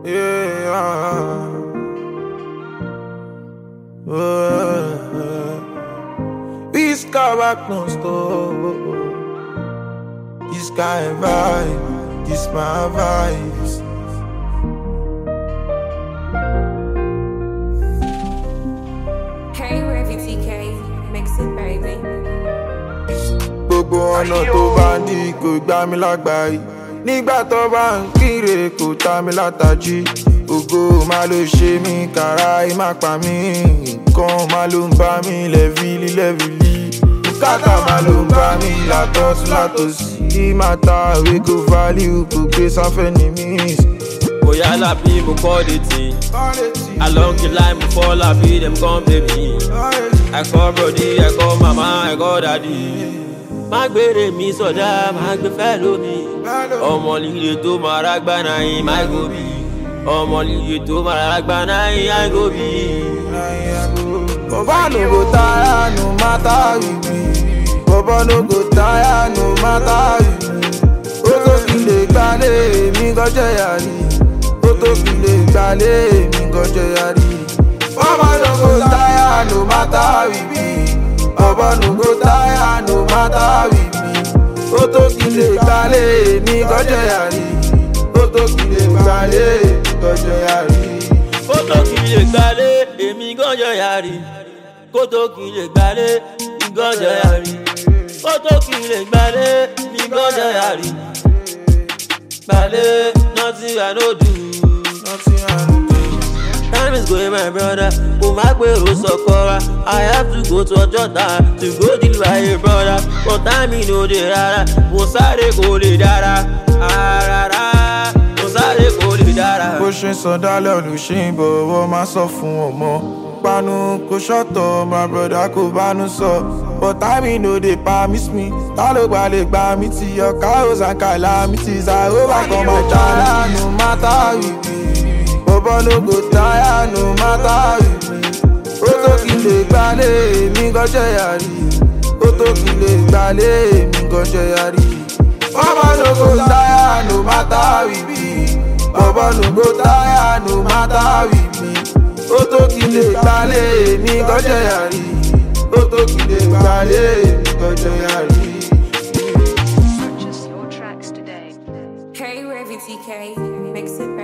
Yeah. Uh, this car back no stop. This kind of vibe, this my vibes. Hey, Revy TK, mix it, baby. gbogbo ọ̀nà tó bá ń dí kò gbá mi lágbàáyé nígbà tó bá ń kíre kò ta mi látàjí ògo má ló ṣe mí kàrá má pa mí nǹkan má ló ń bá mi lẹ́fìlì lẹ́fìlì bùkátà má ló ń bá mi látọ̀tún látòsí mátà wey go value kò gbé sáfẹ́ ní miss. Bóyá lábí mo kọ́ de tì. Along the line mo fall lábí dem come pay me. I call brody, I call mama, I call daddy. Má gbére mi sọ̀dá, má gbé fẹ́ lómi. Ọmọ líle tó máa rágbá náà yín, má gòbí. Ọmọ líle tó máa rágbá náà yín, má gòbí. Baba no go tire no matter we be. Baba no go tire no matter we be. Ó tó fi lè gbalẹ̀ mi gọ́jẹ́ yàrí. Ó tó fi lè gbalẹ̀ mi gọ́jẹ́ yàrí. Baba no go tire no matter we be. Baba no go tire no matter we be. Ó tó fi lè gbalẹ̀ mi gọ́jẹ́ yàrí. Ó tó fi lè gbalẹ̀ mi gọ́jẹ́ yàrí. Kótó kì í lè gbalé, èmi gànjọ yàrí. Kótó kì í lè gbalé, mi gànjọ yàrí. Kótó kì í lè gbalé, mi gànjọ yàrí. Gbalé, nothing I no do. Nothing I do. Time is going my brother, kò má gbèrò sọ̀kọ́ra. I have to go to Ọjọ́ta to go deal with a brother. But time mi no dey rárá, mo sáré kò lè dára. Àràrá, mo sáré kò lè dára. bó ṣe ń sọ dálẹ̀ olùṣe ń bọ̀wọ̀ máa sọ fún ọmọ panu kò ṣọ́tọ̀ my brother kò bánú sọ but time no dey permit me ta ló gba lè gba mi ti your cows and calamities i overcome my challenge no matter we be bọ̀bọ̀ no go tire no matter we be ó tó kí n lè gbalẹ̀ mi gọ́jẹ́ yàrí ó tó kí n lè gbalẹ̀ mi gọ́jẹ́ yàrí bọ̀bọ̀ no go tire no matter we be. Bọ̀bọ̀ no go tire no matter with me. Ó tó kí lè gbalẹ̀ mi gọ́jẹ́ yàrí. Ó tó kí lè gbalẹ̀ mi gọ́jẹ́ yàrí. Purchase your tracks today. Hey, Revy TK, mix it, baby.